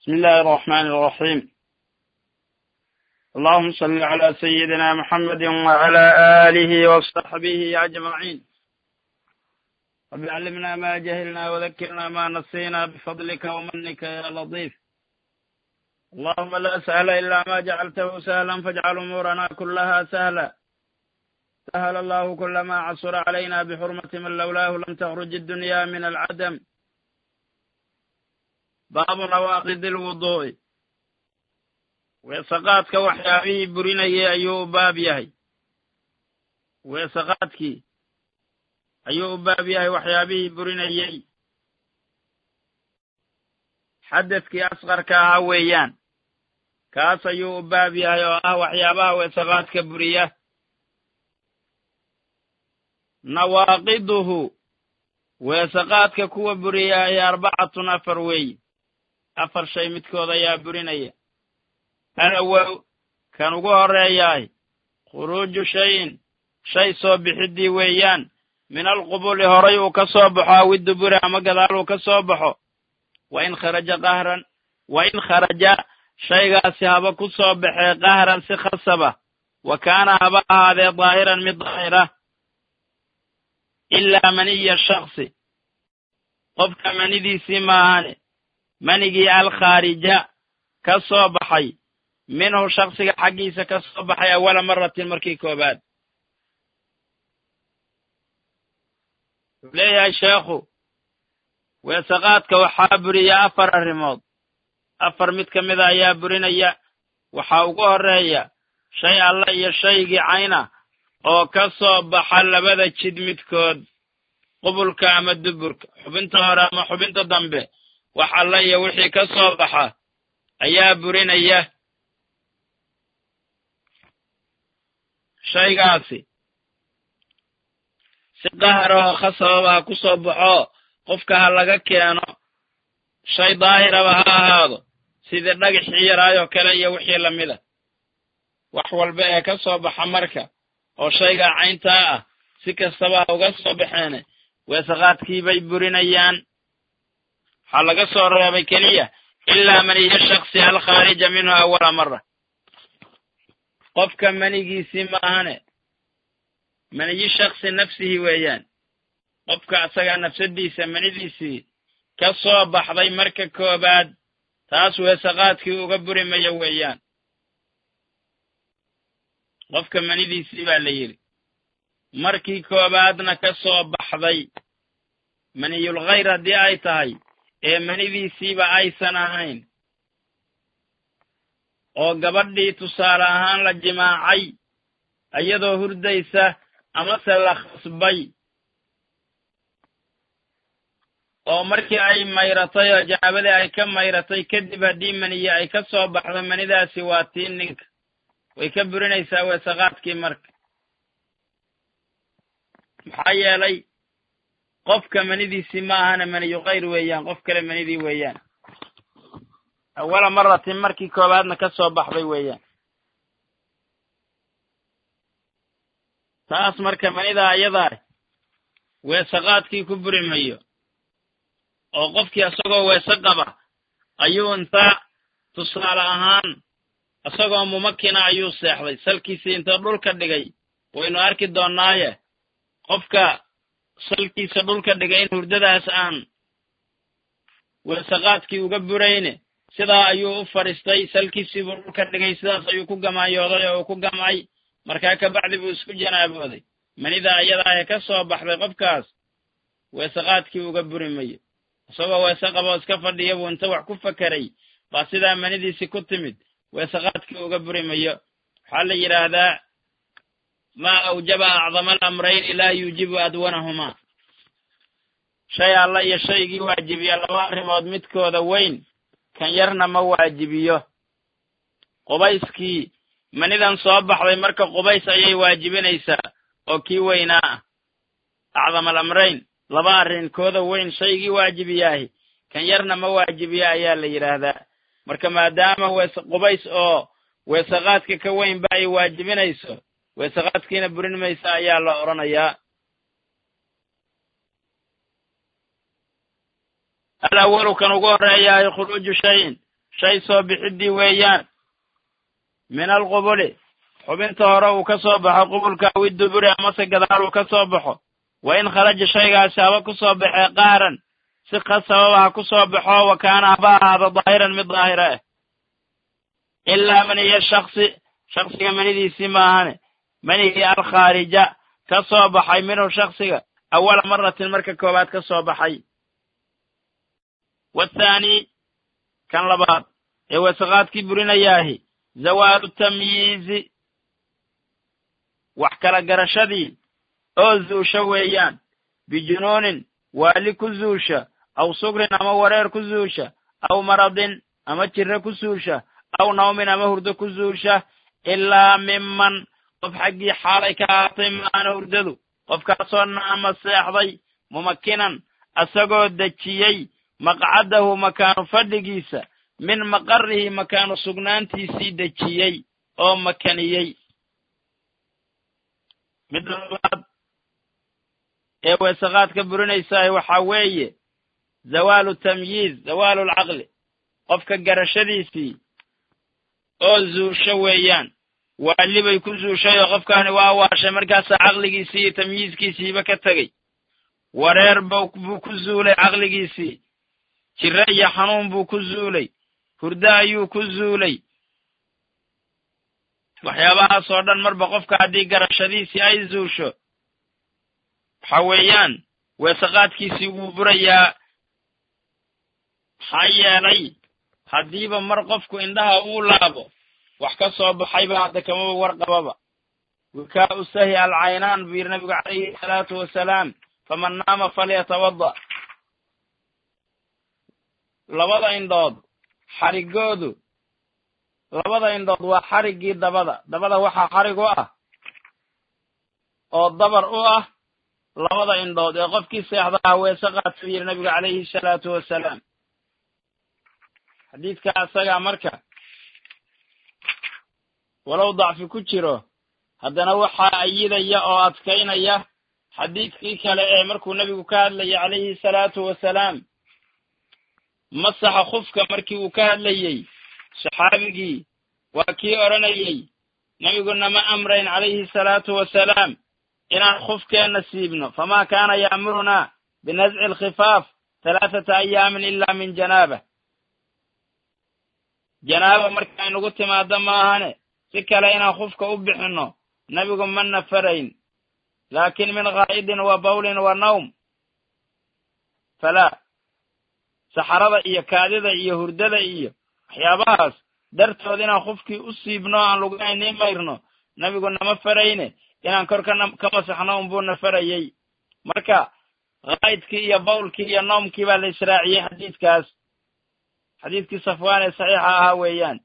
بسم الله الرحمن الرحيم اللهم صل على سيدنا محمد وعلى آله وصحبه أجمعين رب علمنا ما جهلنا وذكرنا ما نسينا بفضلك ومنك يا لطيف اللهم لا سهل إلا ما جعلته سهلا فاجعل أمورنا كلها سهلا سهل الله كل ما عصر علينا بحرمة من لولاه لم تخرج الدنيا من العدم baabu nawaaqidi lwuduu'i weesaqaadka waxyaabihii burinayay ayuu u baab yahay weesaqaadkii ayuu u baab yahay waxyaabihii burinayey xadadkii asqarka ahaa weeyaan kaas ayuu u baab yahay oo ah waxyaabaha weesaqaadka buriya nawaaqiduhu weesaqaadka kuwa buriyaahi arbacatun afar weeyi afar shay midkood ayaa burinaya alawow kan ugu horreeyaay khuruuju shayin shay soo bixiddii weeyaan min alqubuli horay uu ka soo baxo awiduburi ama gadaal uu ka soo baxo wa in kharaja qahran wa in kharaja shaygaasi haba ku soo baxee qahran si khasaba wa kaana haba ahaadee daahiran mid daahira ilaa maniya shaksi qofka manidiisii maahane manigii alkhaarija ka soo baxay minhu shaksiga xaggiisa ka soo baxay awala maratin markii koobaad wuxuu leeyahay sheekhu weesaqaadka waxaa buriya afar arrimood afar mid ka mida ayaa burinaya waxaa ugu horreeya shay alla iyo shaygii cayna oo ka soo baxa labada jid midkood qubulka ama duburka xubinta hore ama xubinta dambe wax alla iyo wixii ka soo baxa ayaa burinaya shaygaasi si qaharahoo khasababa ha ku soo baxo qofka ha laga keeno shay daahiraba ha ahaado sidii dhagaxii yaraayoo kale iyo wixii lamida wax walba ee ka soo baxa marka oo shaygaa cayntaa ah si kastaba ha uga soo baxeene weesaqaadkii bay burinayaan waxaa laga soo reebay keliya ilaa maniyo shaksi alkhaarija minhu awala mara qofka manigiisii maahane maniyi shaksi nafsihi weeyaan qofka asagaa nafsadiisa manidiisii ka soo baxday marka koobaad taas weesaqaadkii uga burimaya weeyaan qofka manidiisii baa la yidhi markii koobaadna ka soo baxday maniyul khayr haddii ay tahay ee manidiisiiba aysan ahayn oo gabadhii tusaale ahaan la jimaacay iyadoo hurdaysa amase la khasbay oo markii ay mayratay oo janaabadii ay ka mayratay kadib haddii maniye ay ka soo baxdo manidaasi waa tii ninka way ka burinaysaa weesaqaadkii marka maxaa yeelay qofka manidiisii ma ahana maniyu khayr weeyaan qof kale manidii weeyaan awala maratin markii koowaadna ka soo baxday weeyaan taas marka manidaa ayadaa weesaqaadkii ku buri mayo oo qofkii isagoo weese qaba ayuu intaa tusaale ahaan isagoo mumakina ayuu seexday salkiisii inta dhulka dhigay waynu arki doonnaaye qofka salkiisa dhulka dhigay in hurdadaas aan weesaqaadkii uga burayne sidaa ayuu u fadhiistay salkiisiibuu dhulka dhigay sidaas ayuu ku gamaanyooday oo uu ku gamay markaa kabacdi buu isku janaabooday manida ayadaa ee ka soo baxday qofkaas weesaqaadkii uga buri mayo isagoo weese qaboo iska fadhiya buu inta wax ku fakeray baa sidaa manidiisii ku timid weesaqaadkii uga buri mayo waxaa la yidhaahdaa maa awjaba acdama alamrayni laa yuujibu adwanahumaa shay alla iyo shaygii waajibiya laba arrimood midkooda weyn kan yarna ma waajibiyo qubayskii manidan soo baxday marka qubays ayay waajibinaysaa oo kii weynaa ah acdama alamrayn laba arrin kooda weyn shaygii waajibiyaahi kan yarna ma waajibiyo ayaa la yidhaahdaa marka maadaama weese qubays oo weesaqaadka ka weynba ay waajibinayso weesaqaadkiina burin maysa ayaa la odhanayaa alawalu kan ugu horreeyaayo khuruuju shayin shay soo bixiddii weeyaan min alqubuli xubinta hore uu ka soo baxo qubulka awi duburi amase gadaal uu ka soo baxo wa in kharaja shaygaasi haba ku soo baxee qaaran si khasababa ha ku soo baxo wa kaana haba ahaado daahiran mid daahira ah ilaa maniya shaksi shaksiga manidiisii maahane manihii alkhaarija ka soo baxay minhu shaksiga awala maratin marka koowaad ka soo baxay wathaani kan labaad ee wasaqaadkii burinayaahi zawaalu tamyiizi wax kala garashadii oo zuusha weeyaan bijunuunin waali ku zuusha aw sugrin ama wareer ku zuusha aw maradin ama jirre ku suusha aw nawmin ama hurdo ku zuusha ilaa miman qof xaggii xaalay ka ahaatay maana hurdadu qofkaasoo naama seexday mumakinan asagoo dejiyey maqcadahu makaanu fadhigiisa min maqarihi makaanu sugnaantiisii dejiyey oo makaniyey midda labaad ee weesaqaadka burinaysaah waxaa weeye zawaalu tamyiiz zawaalu lcaqli qofka garashadiisii oo zuusho weeyaan waali bay ku zuushay oo qofkaani waa waashay markaasaa caqligiisii iyo tamyiizkiisiiba ka tegey wareer buu ku zuulay caqligiisii jire iyo xanuun buu ku zuulay hurdo ayuu ku zuulay waxyaabahaas oo dhan marba qofka haddii garashadiisii ay zuusho waxa weeyaan weesaqaadkiisii wuu burayaa maxaa yeelay haddiiba mar qofku indhaha uu laabo wax ka soo baxayba hadda kamaba warqababa wikaa u sahi alcaynaan buu yidhi nabigu calayhi salaatu wasalaam faman naama falyatawada labada indhood xarigoodu labada indhood waa xariggii dabada dabada waxaa xarig u ah oo dabar u ah labada indhood ee qofkii seexdaha weese qaadsu yidhi nabigu calayhi salaatu wasalaam xadiidka asagaa marka walow dacfi ku jiro haddana waxaa ayidaya oo adkaynaya xadiidkii kale ee markuu nebigu ka hadlayay calayhi salaatu wasalaam masaxa khufka markii uu ka hadlayey saxaabigii waa kii odhanayey nebiguna ma amrayn calayhi salaatu wasalaam inaan khufkeenna siibno famaa kaana ya'murunaa binasci alkhifaaf halaathata ayaamin ilaa min janaaba janaaba marka aynugu timaado maahane si kale inaan khufka u bixinno nebigu ma nafarayn laakin min ghaa'idin wa bawlin wa nawm falaa saxarada iyo kaadida iyo hurdada iyo waxyaabahaas dartood inaan khufkii u siibno aan lugaynii mayrno nebigu nama farayne inaan kor ka masaxno unbuu na farayey marka ghaa'idkii iyo bawlkii iyo noomkii baa la israaciyey xadiidkaas xadiidkii safwaan ee saxiixa ahaa weeyaan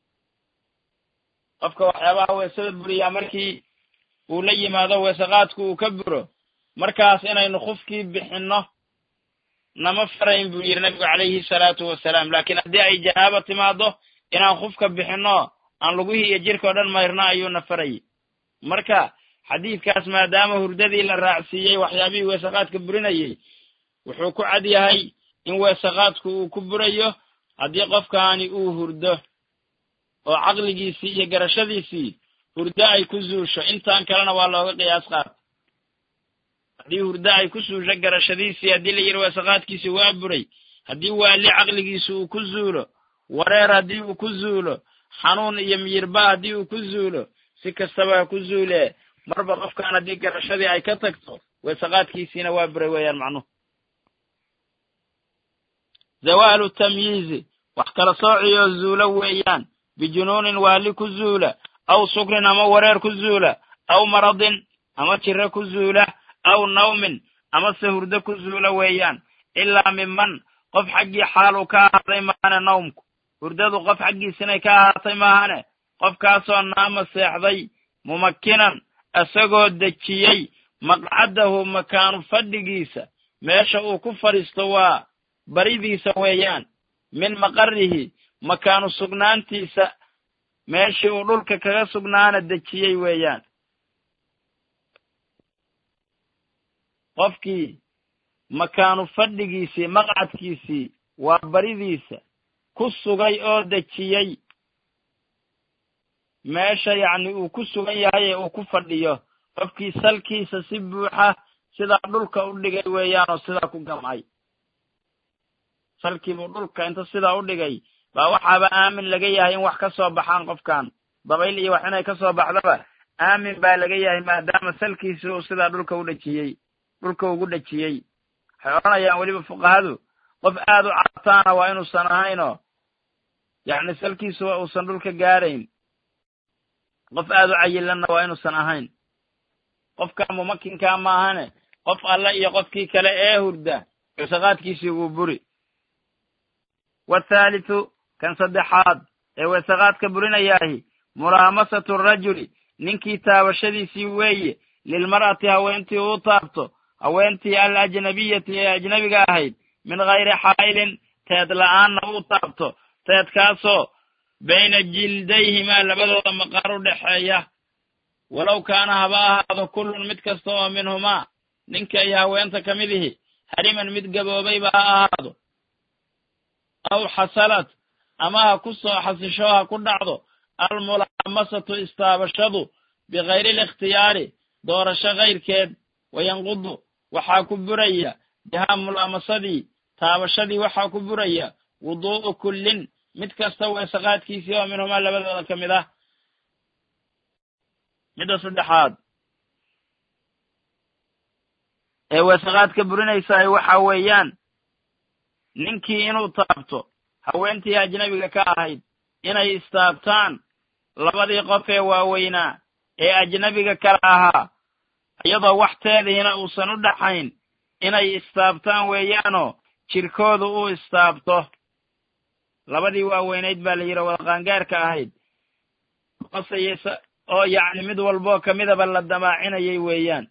qofka waxyaabaha weesada buriyaa markii uu la yimaado weesaqaadku uu ka buro markaas inaynu khufkii bixinno nama farayn buu yidhi nabigu calayhi salaatu wasalaam laakiin haddii ay janaaba timaado inaan khufka bixinno aan lugihii iyo jirka o dhan mayrno ayuuna farayay marka xadiidkaas maadaama hurdadii la raacsiiyey waxyaabihii weesaqaadka burinayey wuxuu ku cad yahay in weesaqaadku uu ku burayo haddii qofkaani uu hurdo oo caqligiisii iyo garashadiisii hurdo ay ku zuusho intaan kalena waa looga qiyaas qaata haddii hurdo ay ku suusho garashadiisii haddii la yidhi weesaqaadkiisi waa buray haddii waali caqligiisi uu ku zuulo wareer haddii uu ku zuulo xanuun iyo miyirba haddii uu ku zuulo si kastaba ha ku zuulee marba qofkaan haddii garashadii ay ka tagto weesaqaadkiisiina waa buray weeyaan macnuhu zawaalu tamyiizi wax kala soociyoo zuulo weeyaan bijunuunin waali ku zuula aw sukrin ama wareer ku zuula aw maradin ama jiro ku zuula aw nawmin ama se hurdo ku zuula weeyaan ilaa miman qof xaggii xaal uu ka ahaaday maahane nawmku hurdadu qof xaggiisinay ka ahaatay maahane qofkaasoo naama seexday mumakinan isagoo dejiyey maqcadahu makaanu fadhigiisa meesha uu ku fadhiisto waa baridiisa weeyaan min maqarihi makaanu sugnaantiisa meeshii uu dhulka kaga sugnaana dejiyey weeyaan qofkii makaanu fadhigiisii maqcadkiisii waa baridiisa ku sugay oo dejiyey meesha yacni uu ku sugan yahay ee uu ku fadhiyo qofkii salkiisa si buuxa sidaa dhulka u dhigay weeyaanoo sidaa ku gamcay salkiibuu dhulka inta sidaa u dhigay baa waxaaba aamin laga yahay in wax ka soo baxaan qofkan dabayl iyo wax inay ka soo baxdaba aamin baa laga yahay maadaama salkiisi uu sidaa dhulka u dhejiyey dhulka ugu dhejiyey waxay odhanayaan weliba fuqahadu qof aad u cartaana waa inuusan ahaynoo yacni salkiisu uusan dhulka gaarayn qof aad u cayilanna waa inuusan ahayn qofka mumakinkaa maahane qof alle iyo qofkii kale ee hurda weesaqaadkiisii wuu buri wathaalithu kan saddexaad ee weesaqaadka burinayaahi mulaamasatu rajuli ninkii taabashadiisii weeye lilmar'ati haweentii uu taabto haweentii al ajnabiyati ee ajnabiga ahayd min hayri xaa'ilin teed la'aanna uu taabto teedkaasoo bayna jildayhimaa labadooda maqaar u dhexeeya walow kaana haba ahaado kullun mid kasta oo minhumaa ninka iyo haweenta ka mid ihi hariman mid gaboobayba ha ahaado aw xasalad ama ha ku soo xasisho ha ku dhacdo almulaamasatu istaabashadu bikayri alikhtiyaari doorasho kayrkeed wayanqudu waxaa ku buraya bihaa mulaamasadii taabashadii waxaa ku buraya wuduu'u kullin mid kasta weesaqaadkiisii oo minhumaa labadooda ka mid ah midda saddexaad ee weesaqaadka burinaysahay waxa weeyaan ninkii inuu taabto haweentii ajnabiga ka ahayd inay istaabtaan labadii qof ee waaweynaa ee ajnabiga kala ahaa iyadoo wax teedihiina uusan u dhaxayn inay istaabtaan weeyaanoo jirkoodu uu istaabto labadii waaweynayd baa la yidhi wada qaangaarka ahayd qosayeysa oo yacni mid walboo ka midaba la damaacinayay weeyaan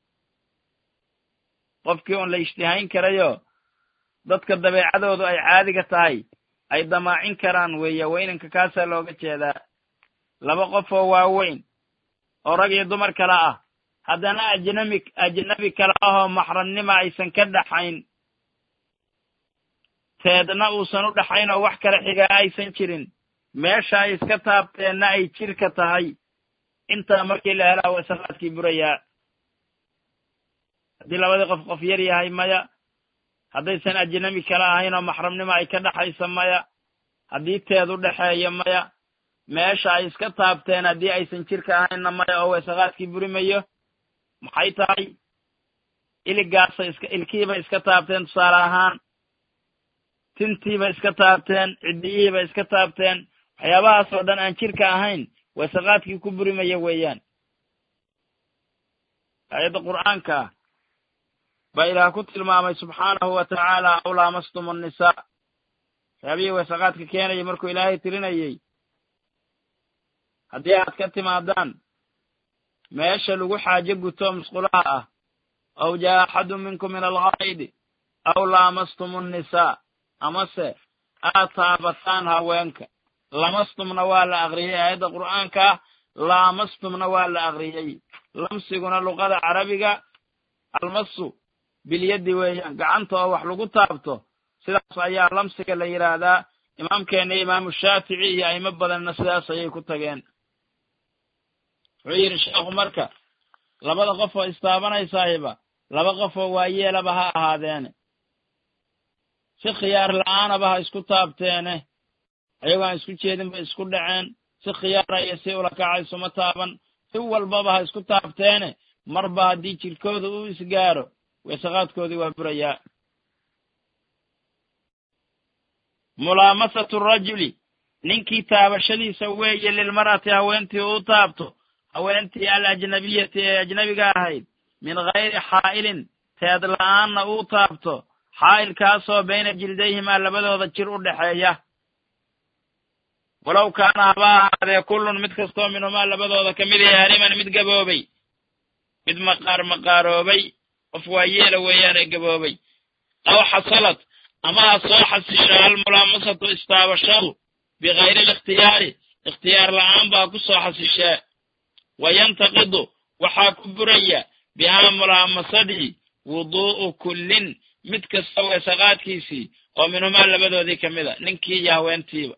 qofkii un la ishtihayn karayo dadka dabeecadoodu ay caadiga tahay ay damaacin karaan weeye weynanka kaasaa looga jeedaa laba qof oo waaweyn oo rag iyo dumar kale ah haddana ajnabi ajnabi kale ahoo maxramnima aysan ka dhaxayn teedna uusan u dhaxayn oo wax kale xigaa aysan jirin meesha ay iska taabteenna ay jirka tahay intaa markii la helaa weesaqaadkii burayaa haddii labadii qof qof yar yahay maya haddaysan ajnabi kale ahayn oo maxramnimo ay ka dhaxaysa maya haddii teed u dhexeeya maya meesha ay iska taabteen haddii aysan jirka ahaynna maya oo weesaqaadkii burimayo maxay tahay iligaasay iska ilkihiibay iska taabteen tusaale ahaan tintiibay iska taabteen ciddiyihiibay iska taabteen waxyaabahaas oo dhan aan jirka ahayn weesaqaadkii ku burimaya weeyaan aayadda qur'aanka ah baa ilaah ku tilmaamay subxaanahu wa tacaala aw laamastum annisaa waxyaabihii weesaqaadka keenayay markuu ilaahay tirinayey haddii aad ka timaadaan meesha lagu xaajo guto musqulaha ah aw jaa axadun minkum min alghaa'idi aw laamastum annisaa amase aad taabataan haweenka lamastumna waa la akriyey aayadda qur'aanka ah laamastumna waa la akriyey lamsiguna luqada carabiga almasu bilyaddi weeyaan gacanta oo wax lagu taabto sidaas ayaa lamsiga la yidhaahdaa imaamkeenna imaamu shaafici iyo a'imo badanna sidaas ayay ku tageen wuxuu yidhi sheekhu marka labada qof oo istaabanaysaayba laba qof oo waayeelaba ha ahaadeene si khiyaar la'aanaba ha isku taabteene ayagoo aan isku jeedin bay isku dhaceen si khiyaara iyo si ulakaca isuma taaban si walbaba ha isku taabteene marba haddii jirkooda uu isgaaro weesaqaadkoodii waa burayaa mulaamasatu rajuli ninkii taabashadiisa weeye lilmar'ati haweentii uu taabto haweentii al ajnabiyati ee ajnabiga ahayd min hayri xaa'ilin teed la'aanna uu taabto xaa'ilkaasoo bayna jildayhimaa labadooda jir u dhexeeya walow kaana haba ahaadee kullun mid kastoo minhumaa labadooda ka mid yahay hariman mid gaboobay mid maqaar maqaaroobay qof waa yeela weeyaane gaboobay aw xasalad ama ha soo xasisho almulaamasatu istaabashadu bikayri alikhtiyaari ikhtiyaar la'aan baa ku soo xasishee wayantaqidu waxaa ku buraya bihaa mulaamasadii wuduu'u kullin mid kasta weesaqaadkiisii oo minhumaa labadoodii ka mid a ninkii iyo haweentiiba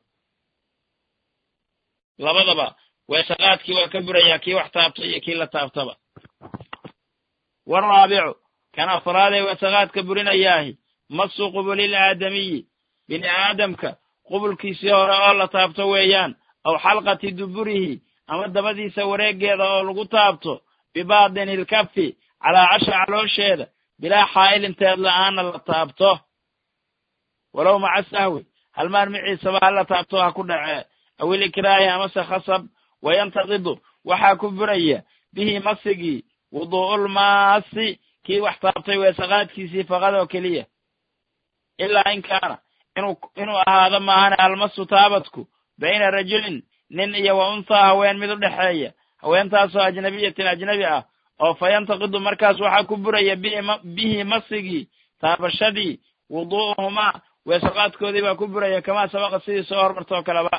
labadaba weesaqaadkii waa ka burayaa kii wax taabta iyo kii la taabtaba waraabicu kan afraadee weesaqaadka burinayaahi masu qubulil aadamiyi bini aadamka qubulkiisii hore oo la taabto weeyaan aw xalqati duburihi ama dabadiisa wareeggeeda oo lagu taabto bibaatini ilkafi calaa casha caloosheeda bilaa xaa'ilin teed la'aana la taabto walow maca sahwi halmaan miciisaba ha la taabto ha ku dhacee awil ikraahi amase khasab wayantaqidu waxaa ku buraya bihi masigii wuduu'ulmaasi kii wax taabtay weesaqaadkiisii faqad oo keliya ilaa in kaana inuu inuu ahaado maahane almasu taabadku bayna rajulin nin iyo wa unthaa haween mid u dhexeeya haweentaasoo ajnabiyatin ajnabi ah oo fa yantaqidu markaas waxaa ku buraya bihi masigii taabashadii wuduu'uhumaa weesaqaadkoodii baa ku buraya kamaa sabaqa sidii soo hormartoo kaleba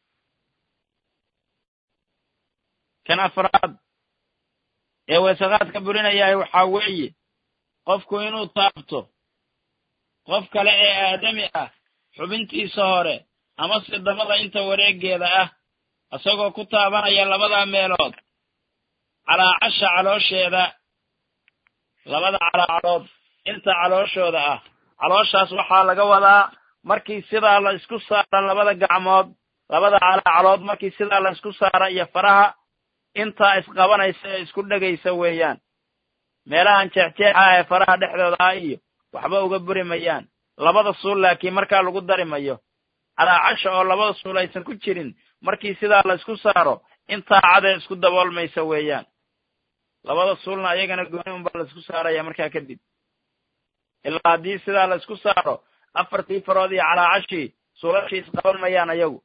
kan afraad ee weesaqaadka burinayahay waxaa weeye qofku inuu taabto qof kale ee aadami ah xubintiisa hore amase dabada inta wareeggeeda ah isagoo ku taabanaya labada meelood calaacasha caloosheeda labada calaacalood inta calooshooda ah calooshaas waxaa laga wadaa markii sidaa la isku saara labada gacmood labada calaacalood markii sidaa la isku saara iyo faraha intaa isqabanaysa ee isku dhegaysa weeyaan meelahan jeexjeexa ee faraha dhexdooda ah iyo waxba uga buri mayaan labada suul laakiin markaa lagu dari mayo calaacasha oo labada suul aysan ku jirin markii sidaa la isku saaro intaa cadee isku daboolmaysa weeyaan labada suulna ayagana gooni unbaa la isku saaraya markaa kadib ilaa haddii sidaa la isku saaro afartii farood iyo calaacashii suulashii isqaban mayaan ayagu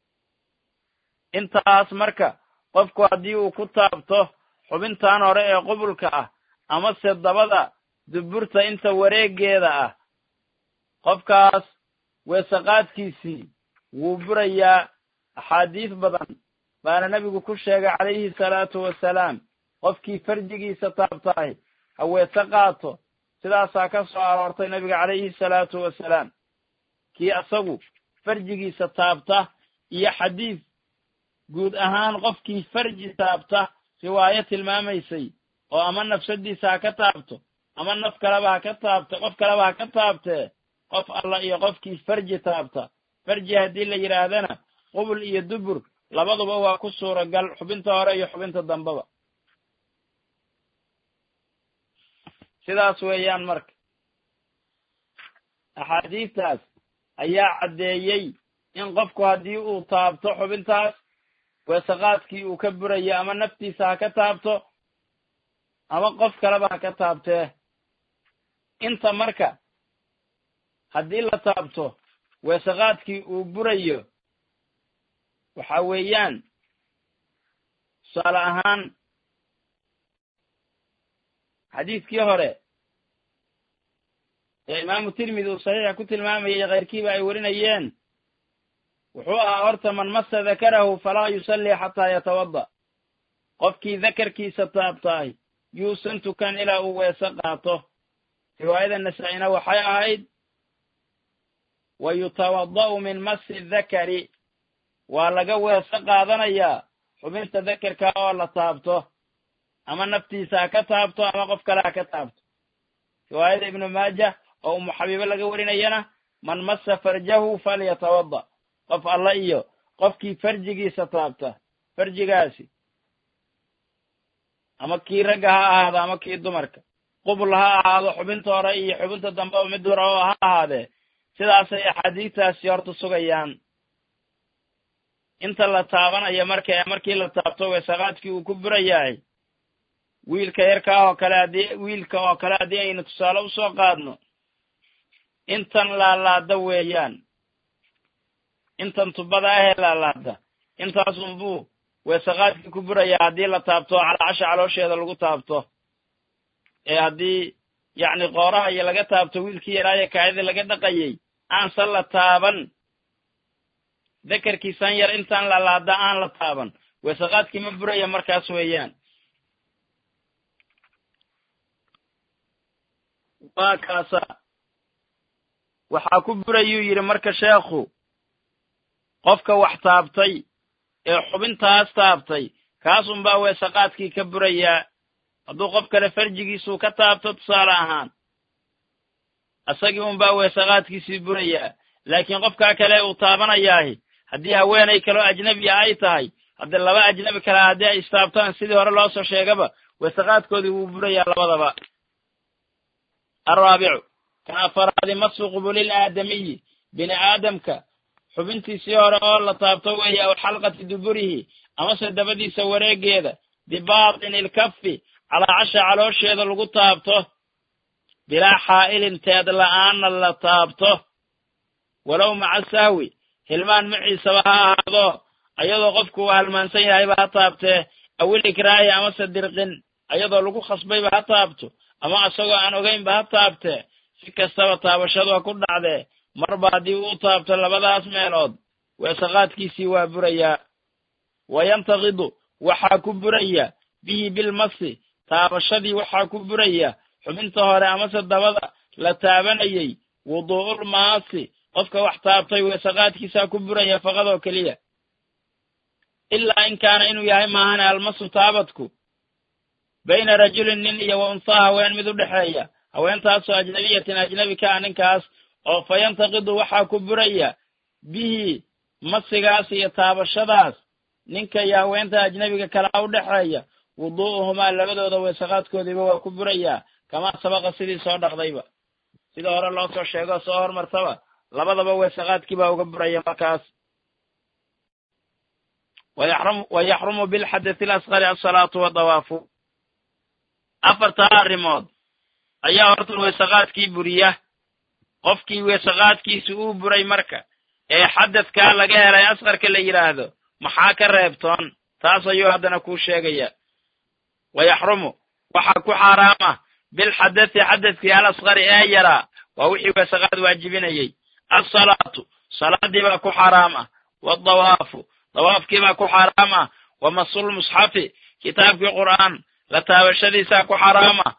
intaas marka qofku haddii uu ku taabto xubintan hore ee qubulka ah amase dabada duburta inta wareeggeeda ah qofkaas weesaqaadkiisii wuu burayaa axaadiis badan baana nebigu ku sheegay calayhi salaatu wasalaam qofkii farjigiisa taabtahay ha weese qaato sidaasaa ka soo aroortay nebiga calayhi salaatu wasalaam kii asagu farjigiisa taabta iyo xadiis guud ahaan qofkii farji taabta riwaayo tilmaamaysay oo ama nafsadiisa ha ka taabto ama naf kaleba ha ka taabto qof kaleba ha ka taabtee qof alla iyo qofkii farji taabta farji haddii la yidhaahdana qubul iyo dubur labaduba waa ku suuragal xubinta hore iyo xubinta dambeba sidaas weeyaan marka axaadiistaas ayaa caddeeyey in qofku haddii uu taabto xubintaas weesaqaadkii uu ka burayo ama naftiisa ha ka taabto ama qof kaleba ha ka taabtee inta marka haddii la taabto weesaqaadkii uu burayo waxa weeyaan tusaale ahaan xadiidkii hore ee imaamu tirmidi uu saxiixa ku tilmaamayay keyrkiiba ay warinayeen wuxuu ahaa horta man masa dakarahu falaa yusallii xataa yatawada qofkii dakarkiisa taabtaay yuusan tukan ilaa uu weese qaato riwaayada nasaa-ina waxay ahayd wa yutawada'u min masi dakari waa laga weese qaadanayaa xubinta dakarka oo la taabto ama naftiisa ha ka taabto ama qof kale ha ka taabto riwaayada ibnu maaja oo umu xabiibo laga warinayana man masa farjahu falyatawada qof alla iyo qofkii farjigiisa taabta farjigaasi ama kii ragga ha ahaado ama kii dumarka qubul ha ahaado xubinta hore iyo xubinta dambeba mid hore oo ha ahaadee sidaasay axaadiistaasi horta sugayaan inta la taabanayo marka markii la taabto weesaqaadkii uu ku burayahay wiilka yarkaa oo kale haddii wiilka oo kale haddii aynu tusaale usoo qaadno intan laalaada weeyaan intan tubada ahee laalaada intaasunbuu weesaqaadkii ku burayaa haddii la taabto calaacasha caloosheeda lagu taabto ee haddii yacni qooraha iyo laga taabto wiilkii yaraayo kaadida laga dhaqayay aansan la taaban dakarkiisan yar intaan laalaada aan la taaban weesaqaadkii ma buraya markaas weeyaan waa kaasa waxaa ku burayuu yidhi marka sheekhu qofka wax taabtay ee xubintaas taabtay kaas unbaa weesaqaadkii ka burayaa hadduu qof kale farjigiisuu ka taabto tusaale ahaan isagii unbaa weesaqaadkiisii burayaa laakiin qofkaa kale uu taabanayaahi haddii haweenay kaloo ajnebiya ay tahay haddii laba ajnebi kale haddii ay istaabtaan sidii hore loo soo sheegaba weesaqaadkoodii wuu burayaa labadaba alraabicu kan afaraadi masu qubulil aadamiyi bini aadamka xubintiisii hore oo la taabto weeye aw xalqati duburihi amase dabadiisa wareegeeda bibaatini ilkafi calaacasha caloosheeda lagu taabto bilaa xaa'ilin teed la'aanna la taabto walow maca sahwi hilmaan maciisaba ha ahaado ayadoo qofku uu halmaansan yahayba ha taabtee awil ikraahi amase dirqin ayadoo lagu khasbayba ha taabto ama isagoo aan ogaynba ha taabtee si kastaba taabashadu ha ku dhacdee marba haddii uu taabto labadaas meelood weesaqaadkiisii waa burayaa wa yantaqidu waxaa ku buraya bihi bilmasi taabashadii waxaa ku buraya xubinta hore amase dabada la taabanayey wuduu'ul maasi qofka wax taabtay weesaqaadkiisaa ku buraya faqadoo keliya ilaa in kaana inuu yahay maahane almasu taabadku bayna rajulin nin iyo wa unsaa haween mid u dhexeeya haweentaasoo ajnabiyatin ajnebi ka ah ninkaas oo fa yantaqidu waxaa ku buraya bihi masigaas iyo taabashadaas ninka iyo haweenta ajnebiga kalaa u dhexeeya wuduu'uhumaa labadooda weesaqaadkoodiiba waa ku burayaa kamaa sabaqa sidii soo dhaqdayba sida hore loo soo sheegoo soo hormartaba labadaba weesaqaadkii baa uga buraya markaas wa yaxrumu bilxadati alasqari alsalaatu wadawaafu afartaa arrimood ayaa horta weesaqaadkii buriya qofkii weesaqaadkiisi uu buray marka ee xadadkaa laga helay asqarka la yidhaahdo maxaa ka reebtoon taas ayuu haddana kuu sheegaya wa yaxrumu waxaa ku xaaraama bilxadati xadadkii alasqari ee yaraa waa wixii weesaqaad waajibinayey alsalaatu salaadii baa ku xaaraam ah waadawaafu dawaafkii baa ku xaaraam ah wa masul musxafi kitaabkii qur'aan la taabashadiisaa ku xaaraam ah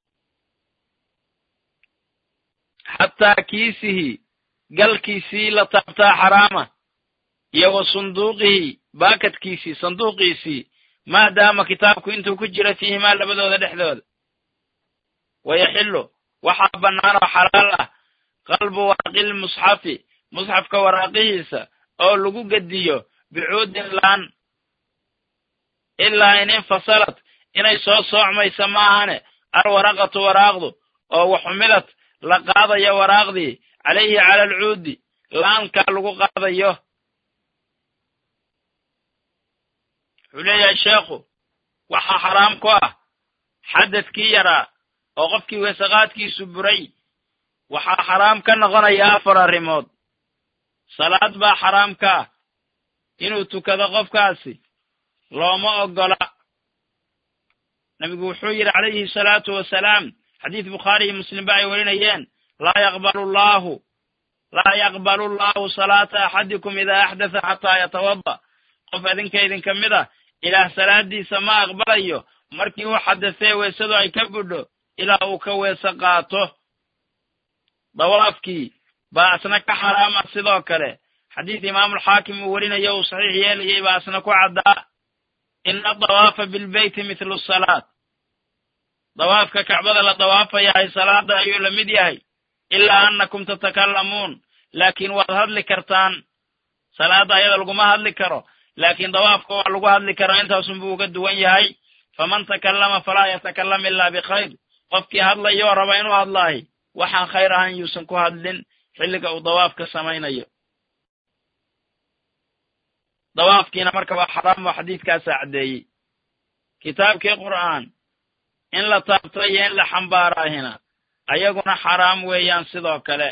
xataa kiisihi galkiisii la taabtaa xaraama iyo wa sunduuqihi baakadkiisii sanduuqiisii maadaama kitaabku intuu ku jiro fiihimaa labadooda dhexdooda wayaxillu waxaa bannaan oo xalaal ah qalbu waraqil musxafi musxafka waraaqihiisa oo lagu gediyo bicuudin laan ilaa in infasalat inay soo soocmaysa maahane alwaraqatu waraaqdu oo waxumilad la qaadayo waraaqdii calayhi cala alcuudi laankaa lagu qaadayo wuxuu leeyahay sheekhu waxaa xaraam ku ah xadadkii yaraa oo qofkii weesaqaadkiisu buray waxaa xaraam ka noqonaya afar arrimood salaad baa xaraam ka ah inuu tukado qofkaasi looma oggola nabigu wuxuu yidhi calayhi salaatu wasalaam xadiis bukhaari iyo muslimba ay warinayeen laa yaqbalu llaahu laa yaqbalu llaahu salaata axadikum idaa axdatha xataa yatawada qof idinka idinka mid ah ilaah salaadiisa ma aqbalayo markii uu xadasee weesadu ay ka budho ilaa uu ka weese qaato dawaafkii baa asna ka xaraama sidoo kale xadiis imaamulxaakim uu werinayo uu saxiix yeelayay baa asna ku caddaa ina adawaafa bilbeyti mithlu salaat dawaafka kacbada la dawaafayahay salaada ayuu la mid yahay ilaa annakum tatakallamuun laakiin waad hadli kartaan salaada ayada laguma hadli karo laakiin dawaafka waa lagu hadli karaa intaasunbuu uga duwan yahay faman takallama falaa yatakallam ilaa bikhayr qofkii hadlayoo raba inuu hadlaahi waxaan khayr ahan yuusan ku hadlin xilliga uu dawaafka samaynayo dawaafkiina marka waa xaraam oo xadiidkaasaa caddeeyey kitaabkii qur'aan in la taabto iyo in la xambaaraahina ayaguna xaraam weeyaan sidoo kale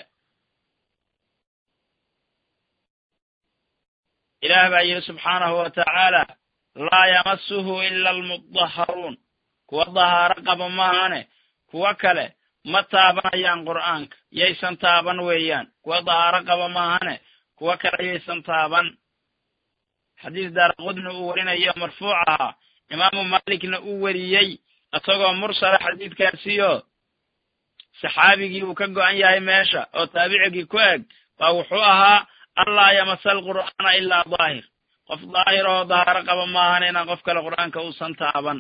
ilaah baa yidhi subxaanahu wa tacaala laa yamasuhu ila almudaharuun kuwa dahaaro qaba maahane kuwa kale ma taabanayaan qur'aanka yaysan taaban weeyaan kuwa dahaaro qaba maahane kuwa kale yaysan taaban xadiis daaraqudni uu werinayo marfuuc ahaa imaamu maalikna uu weriyey isagoo mursala xadiidkaasiyo saxaabigii uu ka go'an yahay meesha oo taabicigii ku eg baa wuxuu ahaa allaa yamasa alqur'aana ilaa daahir qof daahir oo dahaaro qaba maahan inaan qof kale qur'aanka uusan taaban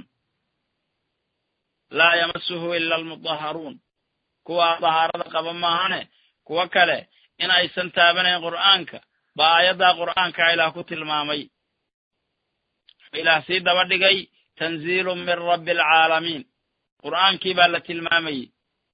laa yamasuhu ila almudaharuun kuwa dahaarada qaba maahane kuwo kale in aysan taabanayn qur'aanka baa aayaddaa qur'aanka ilaah ku tilmaamay ilaah sii daba dhigay tanziilu min rabbi alcaalamiin qur'aankii baa la tilmaamayey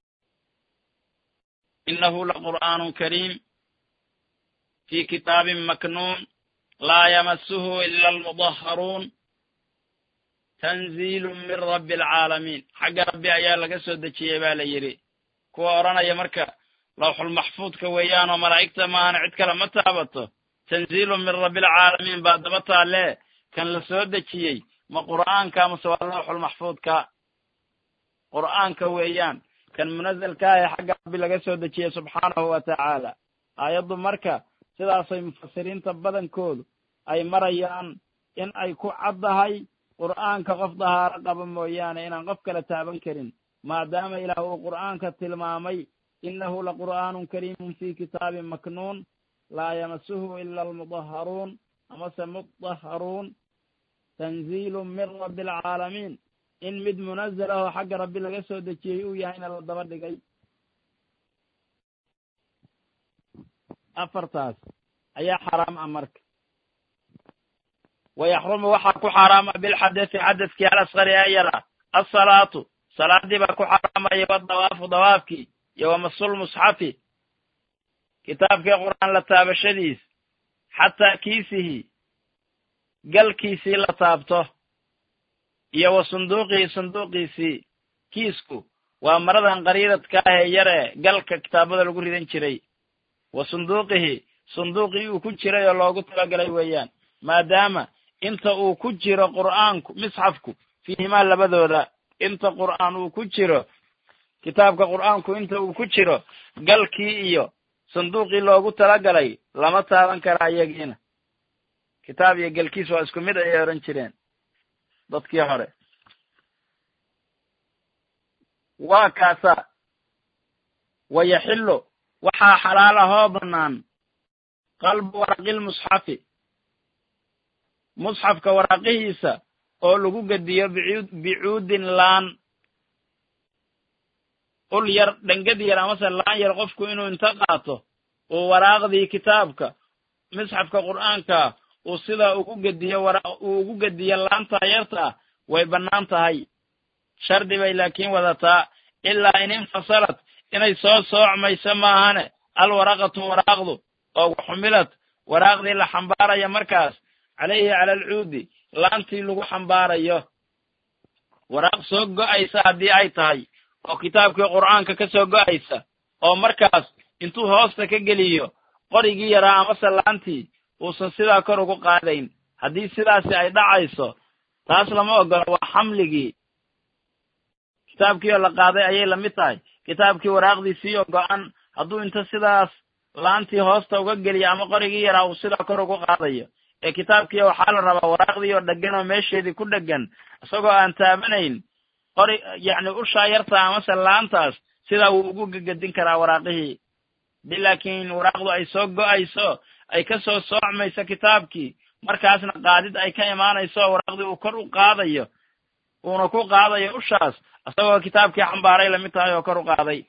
inahu laqur'aanun kariim fi kitaabin maknuun laa yamasuhu ila almudaharuun tanziilu min rabbi alcaalamiin xagga rabbi ayaa laga soo dejiyey baa la yidhi kuwa odhanaya marka lawxulmaxfuudka weeyaan oo malaa'igta maahana cid kale ma taabato tanziilu min rabbi alcaalamiin baa daba taalee kan la soo dejiyey ma qur'aanka mase waa lawxulmaxfuudka qur'aanka weeyaan kan munazalka ah ee xagga rabbi laga soo dejiyey subxaanahu wa tacaala aayaddu marka sidaasay mufasiriinta badankoodu ay marayaan in ay ku caddahay qur'aanka qof dahaaro qaba mooyaane inaan qof kale taaban karin maadaama ilaah uu qur'aanka tilmaamay inahu laqur'aanun kariimun fi kitaabin maknuun laa yamasuhu ila almudaharuun amase mudaharuun tanziilu min rabbi alcaalamiin in mid munazal ah oo xagga rabbi laga soo dejiyey uu yahayna la daba dhigay afartaas ayaa xaraam ah marka wayaxrumu waxaa ku xaaraama bilxadasi xadaskii alasqari ee yara asalaatu salaadii baa ku xaaraamaya wadawaafu dawaafkii iyo wamasulmusxafi kitaabkii qur'aan la taabashadiis xataa kiisihi galkiisii la taabto iyo wa sunduuqihi sunduuqiisii kiisku waa maradan qariidadka ah ee yar ee galka kitaabada lagu ridan jiray wa sunduuqihi sunduuqii uu ku jiray oo loogu talagalay weeyaan maadaama inta uu ku jiro qur'aanku misxafku fiihimaa labadooda inta qur'aan uu ku jiro kitaabka qur'aanku inta uu ku jiro galkii iyo sanduuqii loogu talagalay lama taaban karaa iyagiina kitaab iyo galkiis waa isku mid ayay odhan jireen dadkii hore waa kaasa wayaxillu waxaa xalaal ahoo bannaan qalbu waraqilmusxafi musxafka waraaqihiisa oo lagu gediyo bicuud bicuudin laan ul yar dhengad yar amase laan yar qofku inuu inta qaato uu waraaqdii kitaabka misxafka qur'aanka uu sidaa ugu gediyo wara uu ugu gediyo laanta yarta ah way bannaan tahay shardi bay laakiin wadataa ilaa in infasalad inay soo soocmayso maahane alwaraqatu waraaqdu oo waxumilad waraaqdii la xambaaraya markaas calayhi cala alcuudi laantii lagu xambaarayo waraaq soo go'aysa haddii ay tahay oo kitaabkii qur'aanka ka soo go'aysa oo markaas intuu hoosta ka geliyo qorigii yaraa amase laantii uusan sidaa kor ugu qaadayn haddii sidaasi ay dhacayso taas lama ogolo waa xamligii kitaabkii oo la qaaday ayay lamid tahay kitaabkii waraaqdiisii oo go'an hadduu inta sidaas laantii hoosta uga geliyo ama qorigii yaraa uu sidaa kor ugu qaadayo ee kitaabkii waxaa la rabaa waraaqdii oo dhegan oo meesheedii ku dhegan isagoo aan taabanayn qori yacni ushaa yarta amase laantaas sidaa wuu ugu gegedin karaa waraaqihii hadii laakiin waraaqdu ay soo go'ayso ay ka soo soocmayso kitaabkii markaasna qaadid ay ka imaanayso oo waraaqdii uu kor u qaadayo uuna ku qaadayo ushaas isagoo kitaabkii xambaaray lamid tahay oo kor u qaaday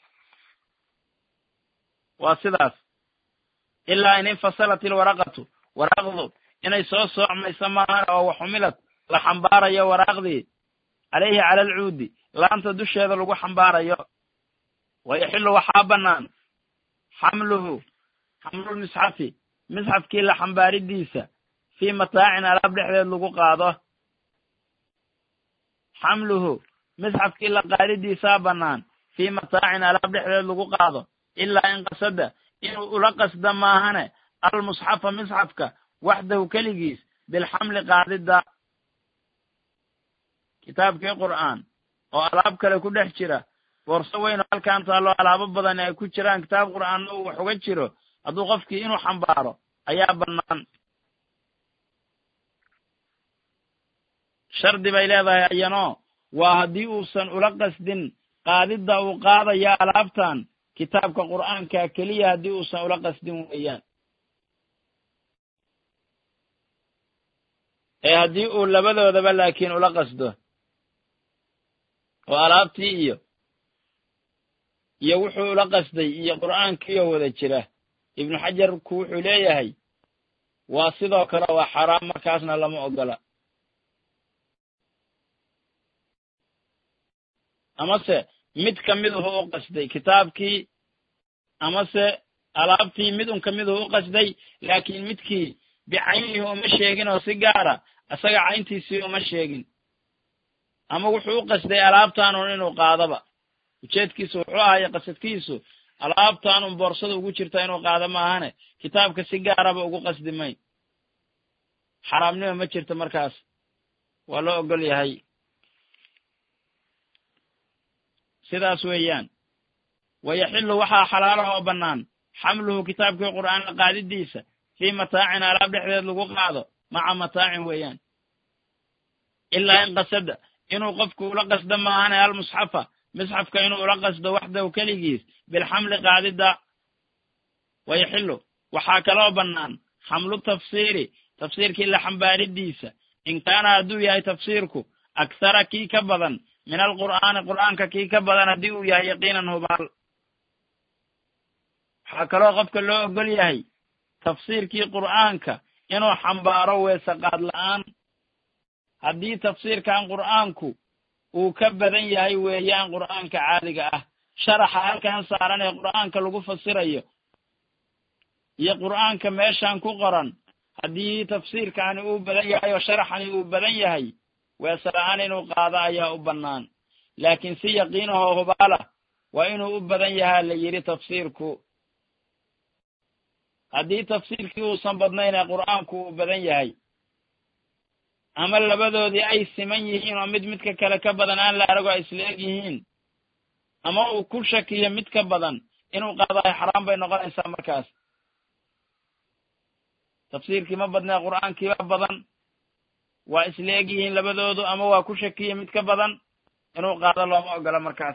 waa sidaas ilaa in infasalat ilwaraqatu waraaqdu inay soo soocmayso maahan oo waxumilad la xambaarayo waraaqdii calayhi cala alcuudi laanta dusheeda lagu xambaarayo wayaxillu waxaa bannaan xamluhu xamlulmisxafi misxafkii la xambaaridiisa fii mataacin alaab dhexdeed lagu qaado xamluhu misxafkii la qaadidiisaa bannaan fii mataacin alaab dhexdeed lagu qaado ilaa in qasada inuu ula qasda maahane almusxafa misxafka waxdahu keligiis bilxamli qaadidda kitaabkii qur'aan oo alaab kale ku dhex jira boorso weyn oo halkaan taallo alaabo badan ay ku jiraan kitaab qur'aanna uu wax uga jiro hadduu qofkii inuu xambaaro ayaa bannaan shardi bay leedahay ayanoo waa haddii uusan ula qasdin qaadidda uu qaadaya alaabtan kitaabka qur'aanka keliya haddii uusan ula qasdin weeyaan ee haddii uu labadoodaba laakiin ula qasdo oo alaabtii iyo iyo wuxuu ula qasday iyo qur'aankiioo wada jira ibnu xajarku wuxuu leeyahay waa sidoo kale waa xaraam markaasna lama ogola amase mid ka miduhu u qasday kitaabkii amase alaabtii mid un ka miduhu u qasday laakiin midkii bicaynihi uma sheegin oo si gaara isaga cayntiisii uma sheegin ama wuxuu u qasday alaabtaanun inuu qaadaba ujeedkiisu wuxuu ahaya qasadkiisu alaabtaanun boorsada ugu jirta inuu qaado maahane kitaabka si gaaraba ugu qasdi mayn xaraamnima ma jirto markaas waa loo ogol yahay sidaas weeyaan wayaxillu waxaa xalaalaha oo bannaan xamluhu kitaabkii qur'aanka qaadidiisa fii mataacin alaab dhexdeed lagu qaado maca mataacin weeyaan ilaa in qasada inuu qofku ula qasdo maahane almusxafa misxafka inuu ula qasdo waxdahu keligiis bilxamli qaadidda wayaxillu waxaa kaloo bannaan xamlu tafsiiri tafsiirkii la xambaaridiisa in kaana hadduu yahay tafsiirku akhara kii ka badan min alqur'aani qur'aanka kii ka badan haddii uu yahay yaqiinan hubaal waxaa kaloo qofka loo ogol yahay tafsiirkii qur'aanka inuu xambaaro weese qaad la'aan haddii tafsiirkan qur'aanku uu ka badan yahay weeyaan qur'aanka caadiga ah sharaxa halkan saaran ee qur'aanka lagu fasirayo iyo qur'aanka meeshan ku qoran haddii tafsiirkani uu badan yahay oo sharaxani uu badan yahay weese la'aan inuu qaado ayaa u bannaan laakiin si yaqiinahoo hubaalah waa inuu u badan yahaa la yidhi tafsiirku haddii tafsiirkii uusan badnayn ee qur'aanku uu badan yahay ama labadoodii ay siman yihiin oo mid midka kale ka badan aan la arago ay isla eg yihiin ama uu ku shakiyo mid ka badan inuu qaadayo xaraam bay noqonaysaa markaas tafsiirkii ma badnee qur'aankiiba badan waa isla eg yihiin labadoodu ama waa ku shakiyo mid ka badan inuu qaado looma ogola markaas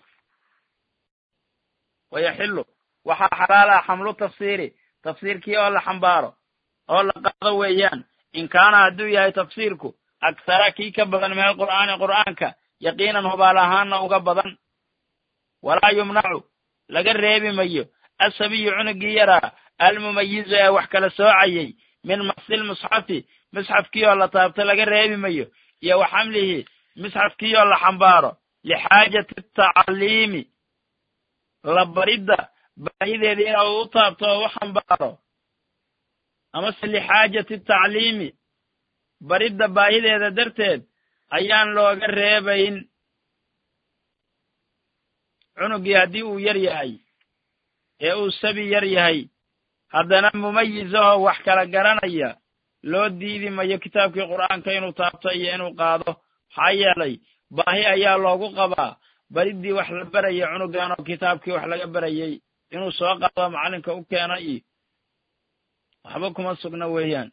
wayaxillu waxaa xalaal ah xamlu tafsiiri tafsiirkii oo la xambaaro oo la qaado weeyaan in kaana hadduu yahay tafsiirku akhara kii ka badan min alqur'aani qur'aanka yaqiinan hubaal ahaanna uga badan walaa yumnacu laga reebi mayo asabiyu cunugii yaraa almumayizu ee wax kala soocayay min masil musxafi misxafkii oo la taabto laga reebi mayo iyo wa xamlihi misxafkii oo la xambaaro lixaajati tacliimi la baridda baahideeda ina uu u taabto oo u xambaaro amase lixaajati tacliimi baridda baahideeda darteed ayaan looga reebayn cunugii haddii uu yar yahay ee uu sabi yar yahay haddana mumayizahoo wax kala garanaya loo diidi mayo kitaabkii qur'aanka inuu taabto iyo inuu qaado maxaa yeelay baahi ayaa loogu qabaa bariddii wax la barayay cunugan oo kitaabkii wax laga barayay inuu soo qaado macallinka u keeno iyo waxba kuma sugna weeyaan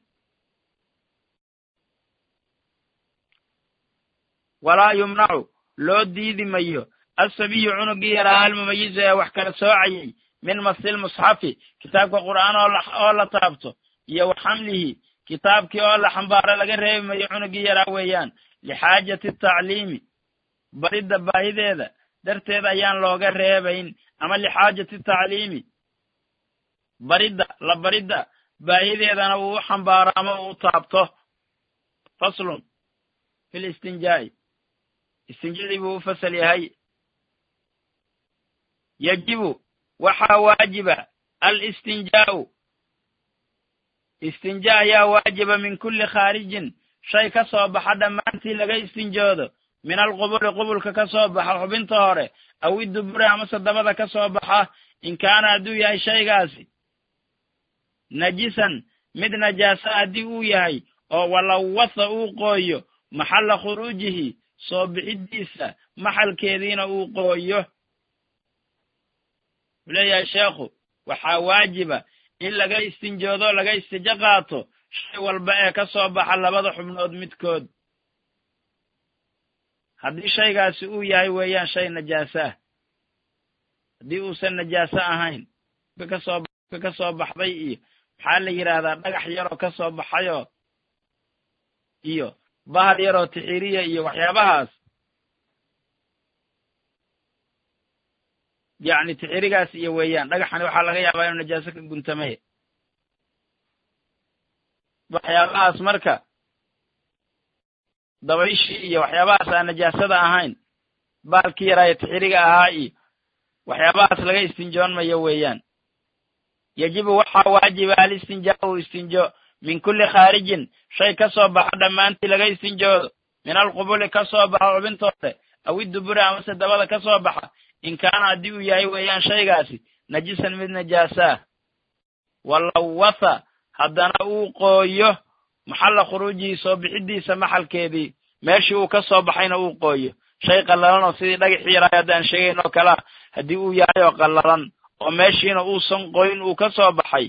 walaa yumnacu loo diidi mayo asabiyu cunugii yaraa almumayizu ee wax kala soocayay min masil musxafi kitaabka qur'aan oo la taabto iyo wa xamlihi kitaabkii oo la xambaaro laga reebi mayo cunugii yaraa weeyaan lixaajati tacliimi baridda baahideeda darteed ayaan looga reebayn ama lixaajati tacliimi baridda la baridda baahideedana uu u xambaaro ama uu u taabto faslun fi listinjaa'i istinjadii buu u fasal yahay yajibu waxaa waajiba alistinjaa'u istinja ayaa waajiba min kulli khaarijin shay ka soo baxa dhammaantii laga istinjoodo min alqubuli qubulka ka soo baxa xubinta hore aw iduburi amase dabada ka soo baxa in kaana hadduu yahay shaygaasi najisan mid najaasa haddii uu yahay oo walawatha uu qooyo maxalla khuruujihi soo bixiddiisa maxalkeediina uu qooyo wuxuu leeyahay sheekhu waxaa waajiba in laga istinjoodo laga istijo qaato shay walba ee ka soo baxa labada xubnood midkood haddii shaygaasi uu yahay weeyaan shay najaaso ah haddii uusan najaaso ahayn kasoo ka soo baxday iyo maxaa la yidhaahdaa dhagax yaroo ka soo baxayoo iyo bahal yaroo tixiriya iyo waxyaabahaas yacni tixirigaas iyo weeyaan dhagaxani waxaa laga yaabaa inuu najaaso ka guntamay waxyaabahaas marka dabayshii iyo waxyaabahaas aan najaasada ahayn baalkii yaraayo tixiriga ahaa iyo waxyaabahaas laga istinjoonmayo weeyaan yajibu waxaa waajiba alistinjaau istinjo min kulli khaarijin shay ka soo baxo dhammaantii laga istinjoodo min alqubuli ka soo baxo xubintoode aw iduburi amase dabada ka soo baxa in kaana haddii uu yahay weeyaan shaygaasi najisan mid najaasaah walawatha haddana uu qooyo maxalla khuruujihi soo bixidiisa maxalkeedii meeshii uu ka soo baxayna uu qooyo shay qallalan oo sidii dhagaxii yaraayo haddaan sheegayn oo kalea haddii uu yahay oo qallalan oo meeshiina uusan qoyn uu ka soo baxay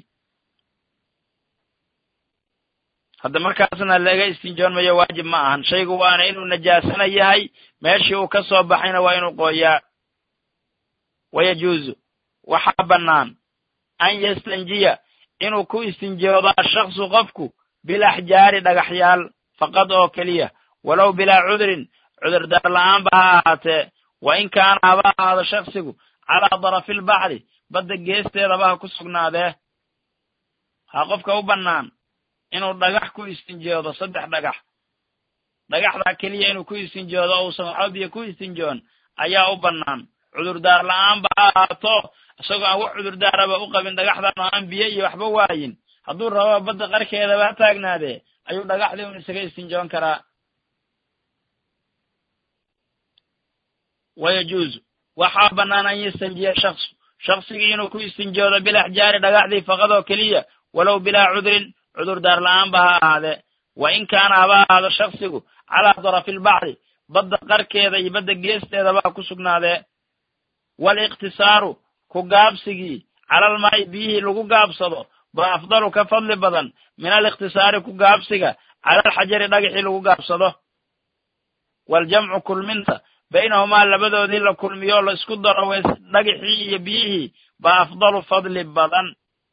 hadda markaasna laga istinjoonmayo waajib ma ahan shaygu waana inuu najaasana yahay meeshii uu ka soo baxayna waa inuu qooyaa wayajuuzu waxaa bannaan an yastanjiya inuu ku istinjoodo ashaksu qofku bilaxjaari dhagaxyaal faqad oo keliya walow bilaa cudrin cudurdaar la'aanba ha ahaatee wa in kaana haba ahaado shaksigu calaa darafilbaxri badda geesteedaba ha ku sugnaadee ha qofka u bannaan inuu dhagax ku istinjoodo saddex dhagax dhagaxdaa keliya inuu ku istinjoodo uusan waxba biyo ku istinjoon ayaa u bannaan cudurdaar la'aanba ha ahaato isagoo aan wax cudurdaaraba u qabin dhagaxdan oo aan biyo iyo waxba waayin hadduu rababa badda qarkeedaba ha taagnaadee ayuu dhagaxdii un isaga istinjoon karaa wayajuuzu waxaa bannaan an yastanjiya shaksu shaksigii inuu ku istinjoodo bilaxjaari dhagaxdii faqadoo keliya walow bilaa cudrin cudurdaar la'aanba ha ahaadee wa in kaana haba ahaado shaksigu calaa darafilbaxri badda qarkeeda iyo badda geesteedaba ha ku sugnaadee waaliqtisaaru ku gaabsigii calalmaa'i biyihii lagu gaabsado ba afdalu ka fadli badan min alikhtisaari ku gaabsiga calalxajari dhagaxii lagu gaabsado waaljamcu kulminta baynahumaa labadoodii la kulmiyo la isku daro weys dhagaxii iyo biyihii ba afdalu fadli badan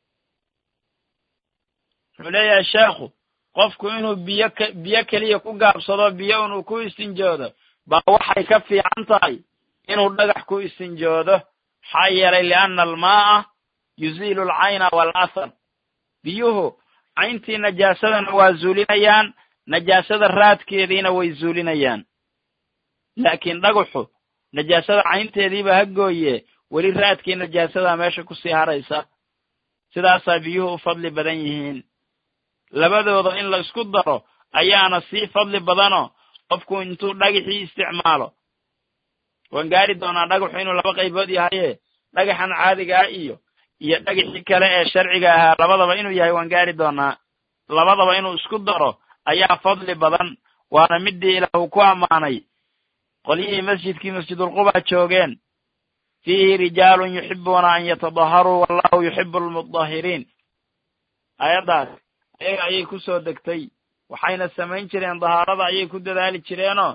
wuxuu leeyahay sheekhu qofku inuu biyo k biyo keliya ku gaabsado biyo inuu ku istinjoodo baa waxay ka fiican tahay inuu dhagax ku istinjoodo maxaa yeelay lianna almaa'a yuziilu alcayna waalathar biyuhu cayntii najaasadana waa zuulinayaan najaasada raadkeediina way zuulinayaan laakiin dhagaxu najaasada caynteediiba ha gooye weli raadkii najaasadaa meesha kusii haraysa sidaasaa biyuhu u fadli badan yihiin labadooda in la isku daro ayaana sii fadli badanoo qofku intuu dhagaxii isticmaalo waan gaari doonaa dhagaxu inuu laba qaybood yahaye dhagaxan caadiga ah iyo iyo dhagaxii kale ee sharciga ahaa labadaba inuu yahay waan gaari doonaa labadaba inuu isku daro ayaa fadli badan waana midii ilaahu ku ammaanay qolyihii masjidkii masjidulquba joogeen fiihi rijaalun yuxibuuna an yatadaharuu wallahu yuxibu almudahiriin aayaddaas ayaga ayay ku soo degtay waxayna samayn jireen dahaarada ayay ku dadaali jireenoo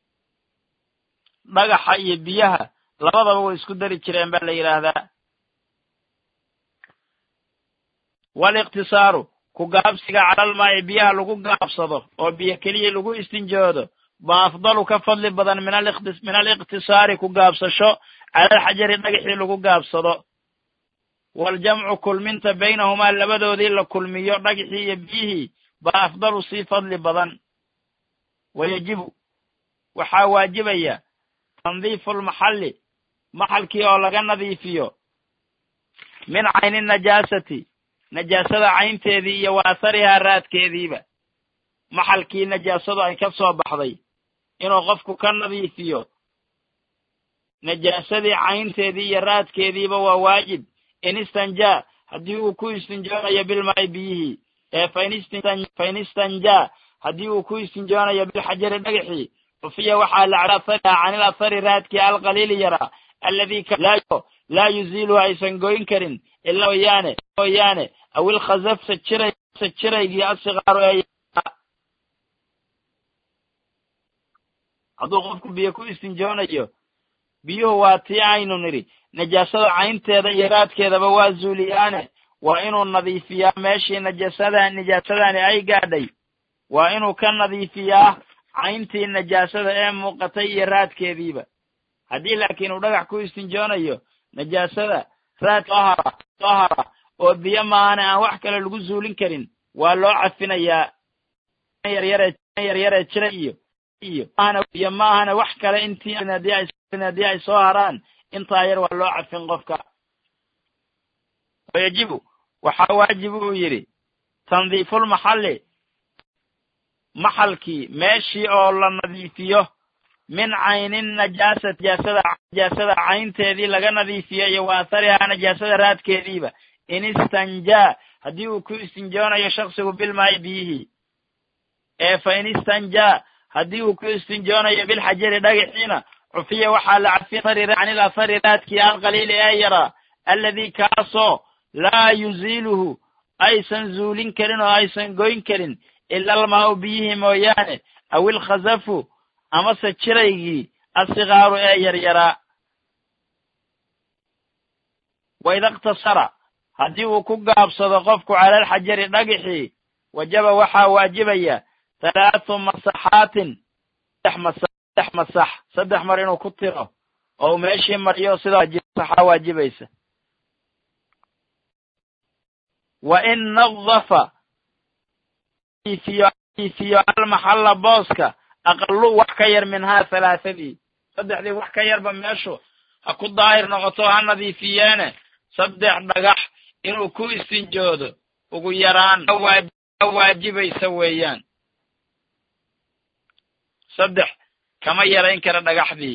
dhagaxa iyo biyaha labadaba way isku dari jireen baa la yidhaahdaa waaliqtisaaru ku gaabsiga calalmaa'i biyaha lagu gaabsado oo biyo keliya lagu istinjoodo ba afdalu ka fadli badan min aliqtisaari ku gaabsasho calalxajari dhagaxii lagu gaabsado waaljamcu kulminta baynahumaa labadoodii la kulmiyo dhagaxii iyo biyihii ba afdalu sii fadli badan wayajibu waxaa waajibaya tandiifu lmaxalli maxalkii oo laga nadiifiyo min cayni najaasati najaasada caynteedii iyo wa atharihaa raadkeediiba maxalkii najaasadu ay ka soo baxday inuu qofku ka nadiifiyo najaasadii caynteedii iyo raadkeediiba waa waajib in istanjaa haddii uu ku istinjoonayo bilmaa'i biyihii ee fain istanjaa haddii uu ku istinjoonayo bilxajari dhagaxii cufiya waxaa la athariha can il athari raadkii alqaliili yaraa alladii laa yuziiluhu aysan goyn karin ilaa mooyaane mooyaane aw ilkhasafsa jiray jiraygii asikaaru ee hadduu qofku biyo ku istinjoonayo biyuhu waa tii aynu nidhi najaasada caynteeda iyo raadkeedaba waa zuuliyaane waa inuu nadiifiyaa meeshii najasada najaasadani ay gaadhay waa inuu ka nadiifiyaa cayntii najaasada ee muuqatay iyo raadkeediiba haddii laakiin uu dhagax ku istinjoonayo najaasada raad soo hara soo hara oo biyo maahane aan wax kale lagu zuulin karin waa loo cafinayaa yaryare yaryare jira iyo iyo iyo maahane wax kale intii haddii ay haddii ay soo haraan intaa yar waa loo cafin qofka wayajibu waxaa waajib uu yidhi tandiifulmaxalli maxalkii meeshii oo la nadiifiyo min caynin najaasat najaasada najaasada caynteedii laga nadiifiyo iyo wa atharihaa najaasada raadkeediiba in istanjaa haddii uu ku istinjoonayo shaksigu bilmaayi biyihii ee fa in istanjaa haddii uu ku istinjoonayo bilxajari dhagaxiina cufiya waxaa la cafin canil athari raadkii alqaliili ee yaraa alladii kaasoo laa yuziiluhu aysan zuulin karin oo aysan goyn karin ila almaau biyihii mooyaane aw ilkhasafu amase jiraygii asikaaru ee yaryaraa waida iqtasara haddii uu ku gaabsado qofku cala alxajari dhagixii wajaba waxaa waajibaya halaathu masaxaatin saddex masa saddex masax saddex mar inuu ku tiro oo uu meeshii mariyo sidaa saxaa waajibaysa wa in nadafa ifiyo almaxalla booska aqalu wax ka yar minhaa halaathadii saddexdii wax ka yarba meeshu ha ku daahir noqoto ha nadiifiyeene saddex dhagax inuu ku istinjoodo ugu yaraan waajibaysa weeyaan saddex kama yarayn kara dhagaxdii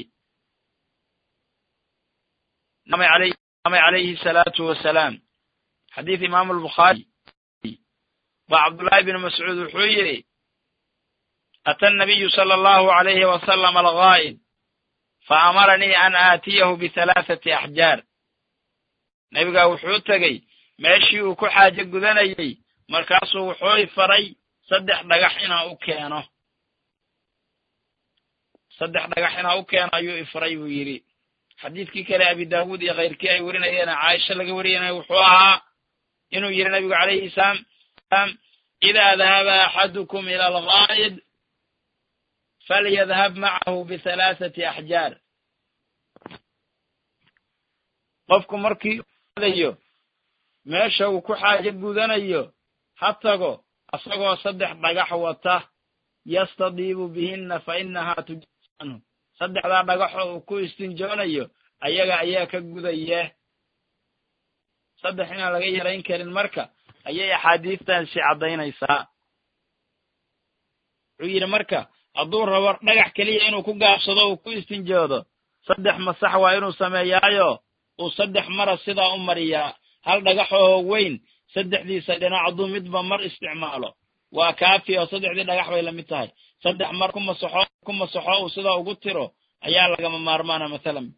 namay calayhi salaatu wasalaam xadiid imaamu albukhaari ba cabdullaahi bn mascuud wuxuu yidhi ata nabiyu sala allahu alayhi wasalam algaa'id fa amaranii an aatiyahu bihalaathati axjaar nebigaa wuxuu tegey meeshii uu ku xaajo gudanayey markaasuu wuxuu i faray saddex dhagax inaa u keeno saddex dhagax inaa u keeno ayuu ifaray buu yidhi xadiidkii kale abi daawuud iyo kayrkii ay werinayeena caaisha laga wariyana wuxuu ahaa inuu yidhi nabigu calayhi salaam idaa dahaba axadukum ila algaa'id falyadhab macahu bihalaathati axjaar qofku markii dayo meesha uu ku xaajo gudanayo ha tago asagoo saddex dhagax wata yastadiibu bihinna fa inahaa tujanhu saddexdaa dhagaxoo uu ku istinjoonayo ayaga ayaa ka gudaya saddex inaan laga yarayn karin marka ayay axaadiistaasi caddaynaysaa wuxuu yidhi marka hadduu rabo dhagax keliya inuu ku gaabsado uu ku istinjoodo saddex masax waa inuu sameeyaayo uu saddex mara sidaa u mariyaa hal dhagaxoo weyn saddexdiisa dhinac hadduu midba mar isticmaalo waa kaafi oo saddexdii dhagax bay lamid tahay saddex mar ku masaxo ku masaxo uu sidaa ugu tiro ayaa lagama maarmaana mathalan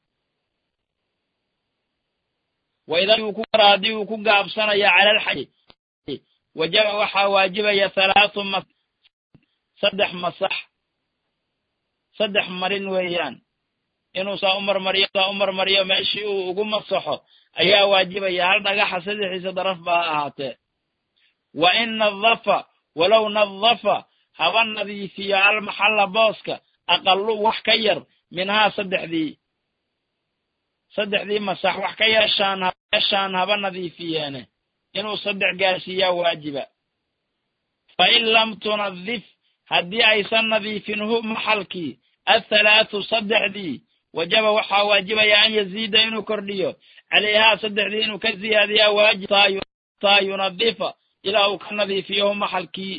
waida haddii uu ku gaabsanaya cala alxaji wajaba waxaa waajibaya halaathu ma saddex masax saddex marin weeyaan inuu saa u marmariyo saa u marmariyo meeshii uu ugu masaxo ayaa waajibaya hal dhagaxa saddexiisa daraf ba ha ahaatee wa in nadafa walow nadafa haba nadiifiyo almaxalla booska aqalu wax ka yar minhaa saddexdii saddexdii masax wax ka yeeshaan yeeshaan haba nadiifiyeene inuu saddex gaarsiiyaa waajiba fa in lam tunadif haddii aysan nadiifin hu maxalkii athalaathu saddexdii wajaba waxaa waajibaya an yaziida inuu kordhiyo calayhaa saddexdii inuu ka ziyaadiyaa waajib taa yunadifa ilaa uu ka nadiifiyo hu maxalkii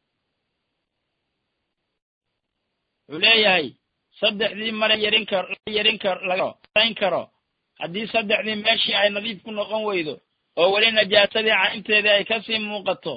wuxuu leeyahay saddexdii mara yarin kar yarin kar lagayn karo haddii saddexdii meeshii ay nadiif ku noqon weydo oo weli najaasadii caynteedii ay kasii muuqato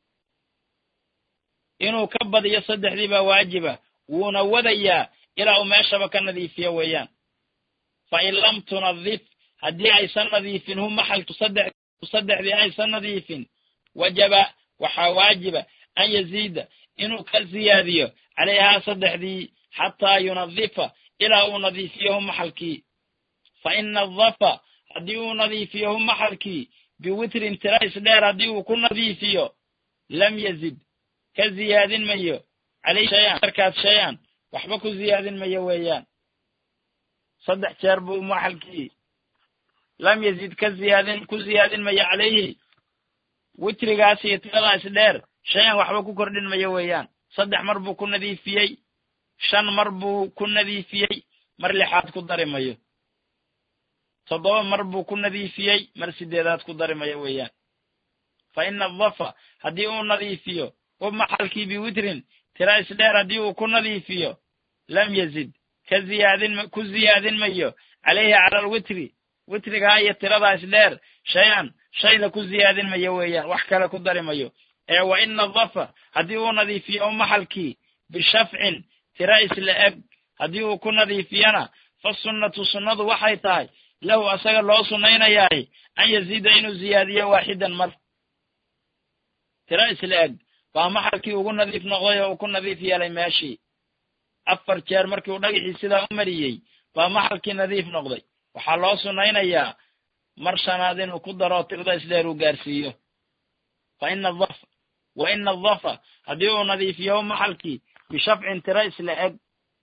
inuu ka badiyo saddexdii baa waajiba wuuna wadayaa ilaa uu meeshaba ka nadiifiyo weeyaan fa in lam tunadif haddii aysan nadiifin hu maxalku saddex saddexdii aysan nadiifin wajaba waxaa waajiba an yaziida inuu ka ziyaadiyo calayhaa saddexdii xataa yunadifa ilaa uu nadiifiyahu maxalkii fa ina adafa haddii uu nadiifiyahu maxalkii biwitrin tira isdheer haddii uu ku nadiifiyo lam yazid ka ziyaadin mayo caleyhi shayan markaas shay-an waxba ku ziyaadin mayo weeyaan saddex jeer buu maxalkii lam yazid ka ziyaadin ku ziyaadin mayo caleyhi witrigaas iyo tiradaas dheer shay-an waxba ku kordhin mayo weeyaan saddex mar buu ku nadiifiyey shan mar buu ku nadiifiyey mar lixaad ku dari mayo toddoba mar buu ku nadiifiyey mar sideedaad ku dari mayo weeyaan fa ina adafa haddii uu nadiifiyo u maxalkii biwitrin tira isdheer haddii uu ku nadiifiyo lam yazid ka ziyaadin ku ziyaadin mayo caleyhi cala alwitri witrigaa iyo tirada isdheer shay-an shayna ku ziyaadin mayo weeyaan wax kale ku dari mayo ee wa ina dafa haddii uu nadiifiyo u maxalkii bishafcin tira isla eg haddii uu ku nadiifiyana fa sunnatu sunnadu waxay tahay lahu asaga loo sunnaynayaay an yaziida inuu ziyaadiyo waaxidan mar tira isla eg baa maxalkii ugu nadiif noqday oo uu ku nadiif yeelay meeshii afar jeer markii uu dhagaxii sidaa u mariyey baa maxalkii nadiif noqday waxaa loo sunnaynayaa mar shanaad inuu ku daro tirda isdheer uu gaarsiiyo fa ina adafa wa ina adafa haddii uu nadiifiyo maxalkii bishafcin tira isla eg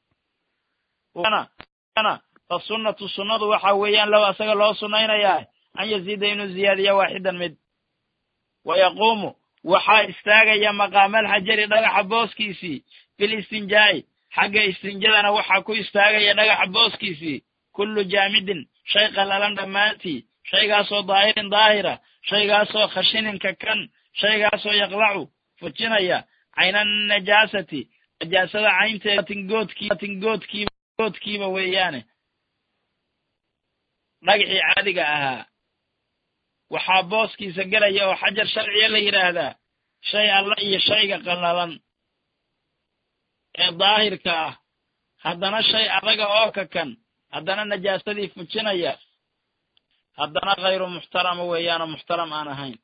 fa sunnatu sunnadu waxa weeyaan low asaga loo sunnaynayaa an yaziida inuu ziyaadiyo waaxidan mid wa yaquumu waxaa istaagaya maqaamalxajari dhagaxa booskiisii fil istinjaa'i xagga istinjadana waxaa ku istaagaya dhagaxa booskiisii kullu jaamidin shay qallalan dhammaantii shaygaasoo daahirin daahira shaygaasoo khashininka kan shaygaasoo yaqlacu fujinaya cayna najaasati najaasada caynteeda tingoodkiiba goodkiiba weeyaane dhagaxii caadiga ahaa waxaa booskiisa gelaya oo xajar sharciya la yidhaahdaa shay alla iyo shayga qallalan ee daahirka ah haddana shay adaga oo kakan haddana najaasadii fujinaya haddana khayru muxtarama weeyaanoo muxtaram aan ahayn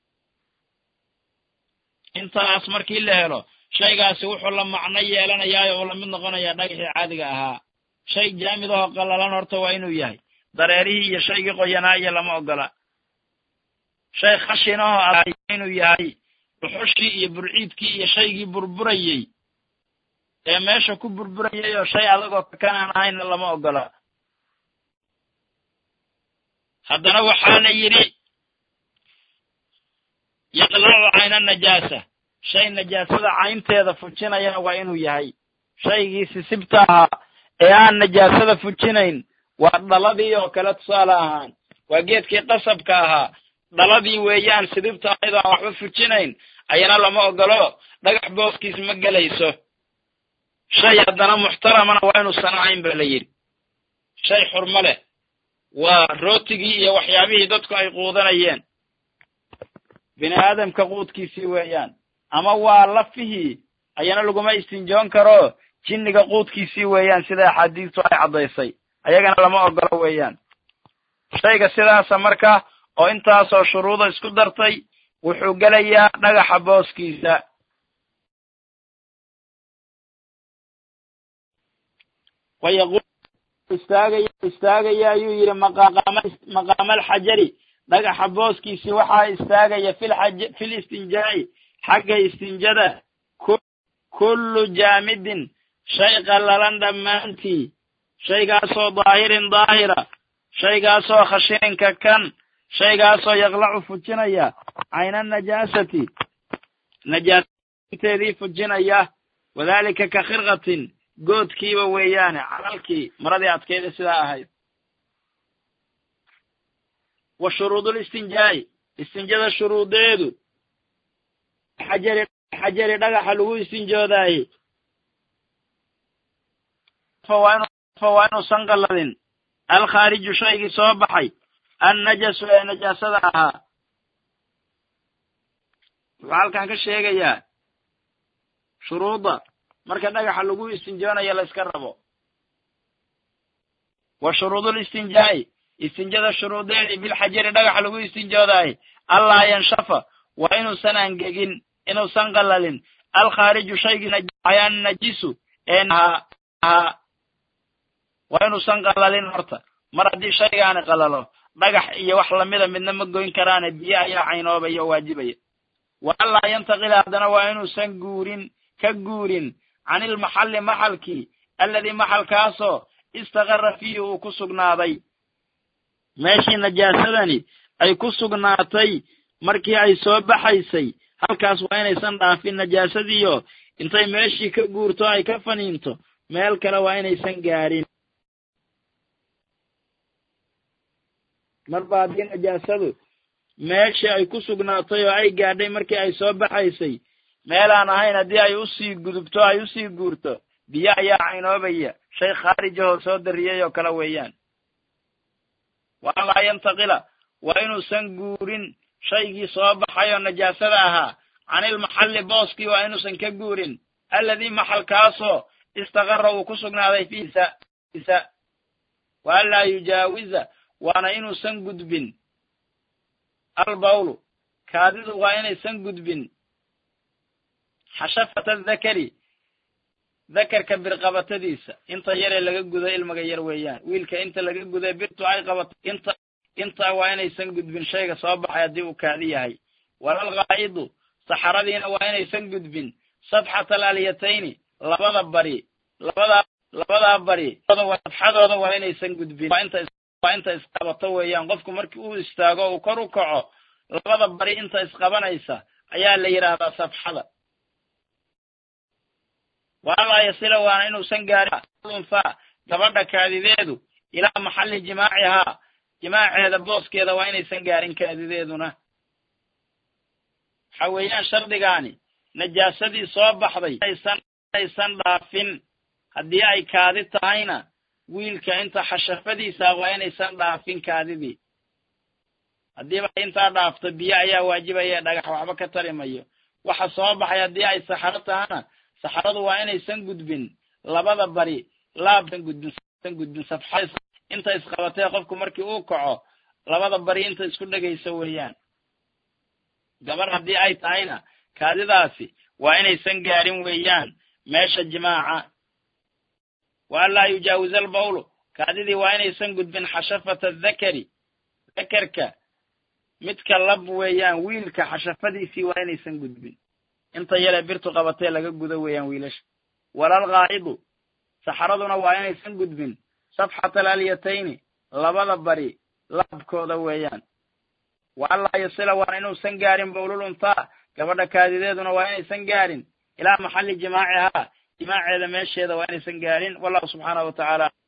intaas markii la helo shaygaasi wuxuu la macno yeelanayaayo uu lamid noqonayaa dhagaxii caadiga ahaa shay jaamid ahoo qallalan horta waa inuu yahay dareerihii iyo shaygii qoyanaa iyo lama ogola shay khashin ahoo aday inuu yahay dhuxushii iyo burciidkii iyo shaygii burburayey ee meesha ku burburayay oo shay adagoo kakan aan ahaynna lama ogola haddana waxaa la yidhi yaqlacu cayna najaasa shay najaasada caynteeda fujinayana waa inuu yahay shaygii sisibta ahaa ee aan najaasada fujinayn waa dhaladii oo kale tusaale ahaan waa geedkii qasabka ahaa dhaladii weeyaan sidibta ahayd oo aan waxba fujinayn ayana lama ogolo dhagax booskiis ma gelayso shay haddana muxtaramana waa inuusan ahayn ba la yidhi shay xurmo leh waa rootigii iyo waxyaabihii dadku ay quudanayeen bini aadamka quudkiisii weeyaan ama waa lafihii ayana laguma istinjoon karo jinniga quudkiisii weeyaan sida axaadiistu ay caddaysay ayagana lama ogolo weeyaan shayga sidaasa marka oo intaasoo shuruuda isku dartay wuxuu gelayaa dhagaxa booskiisa wayaqul istaagaya istaagaya ayuu yidhi maqaaqama maqaamalxajari dhagaxa booskiisii waxaa istaagaya filxaj fil istinjaa'i xagga istinjada kullu jaamidin shay qallalan dhammaantii shaygaasoo daahirin daahira shaygaasoo khashininka kan shaygaasoo yaqlacu fujinaya cayna najaasati najaasateedii fujinaya wadaalika ka khirqatin goodkiiba weeyaane calalkii maradii adkeeda sidaa ahayd wa shuruudul istinjaa'i istinjada shuruudeedu xajari xajari dhagaxa lagu istinjoodaaye waa inuusan qalladin alkhaariju shaygii soo baxay annajasu ee najaasada ahaa wuxuu halkan ka sheegayaa shuruudda marka dhagaxa lagu istinjoonayo la iska rabo wa shuruudul istinjaa'i istinjada shuruudeedii bilxajari dhagaxa lagu istinjoodaaye allaa yanshafa waa inuusan angegin inuusan qallalin alkhaariju shaygii najisu ee ahaa ahaa waa inuusan qalalin horta mar haddii shaygaani qalalo dhagax iyo wax lamida midna ma goyn karaane biyo ayaa caynoobaya oo waajibaya wa anlaa yantaqila haddana waa inuusan guurin ka guurin canilmaxalli maxalkii alladii maxalkaasoo istaqara fiihi uu ku sugnaaday meeshii najaasadani ay ku sugnaatay markii ay soo baxaysay halkaas waa inaysan dhaafin najaasadiiyo intay meeshii ka guurto ay ka faniinto meel kale waa inaysan gaarin marba haddii najaasadu meeshii ay ku sugnaatay oo ay gaadhay markii ay soo baxaysay meelaan ahayn haddii ay usii gudubto ay usii guurto biyo ayaa caynoobaya shay khaarijahoo soo dariyay oo kale weeyaan wa anlaa yantaqila waa inuusan guurin shaygii soo baxay oo najaasada ahaa canilmaxalli booskii waa inuusan ka guurin alladii maxalkaasoo istaqara uu ku sugnaaday fiisa wa anlaa yujaawiza waana inuusan gudbin albawlu kaadidu waa inaysan gudbin xashafata dakari dakarka birqabatadiisa inta yaree laga gudo ilmaga yar weeyaan wiilka inta laga guday birtu ay qabato inta intaa waa inaysan gudbin shayga soo baxay haddii uu kaadi yahay walal qaa'idu saxaradiina waa inaysan gudbin safxata alalyatayni labada bari labadaa labadaa bari safxadooda waa inaysan gudbin waa inta isqabato weeyaan qofku markii uu istaago uu kor u kaco labada bari inta isqabanaysa ayaa la yidhaahdaa safxada waalaa yasila waana inuusan gaarin unhaa gabadha kaadideedu ilaa maxalli jimaacihaa jimaaceeda booskeeda waa inaysan gaarin kaadideeduna waxa weeyaan shardigaani najaasadii soo baxday aysan dhaafin haddii ay kaadi tahayna wiilka inta xashafadiisa waa inaysan dhaafin kaadidii haddiiba intaa dhaafto biyo ayaa waajibaya dhagax waxba ka tarimayo waxa soo baxay haddii ay saxaro tahana saxaradu waa inaysan gudbin labada bari laabsan gudbin gudbin safxad inta isqabatee qofku markii uu kaco labada bari inta isku dhegayso weeyaan gabar haddii ay tahayna kaadidaasi waa inaysan gaarin weeyaan meesha jimaaca wa anlaa yujaawiza albawlu kaadidii waa inaysan gudbin xashafata dakari dakarka midka lab weeyaan wiilka xashafadiisii waa inaysan gudbin inta yale birtu qabatee laga gudo weeyaan wiilasha walal qaa'idu saxaraduna waa inaysan gudbin safxata alalyatayni labada bari laabkooda weeyaan wa anlaa yasila waana inuusan gaarin bawlul unthaa gabadha kaadideeduna waa inaysan gaarin ilaa maxalli jimaacihaa jimaaceeda meesheeda waa inaysan gaarin wallahu subxaanahu wa tacaala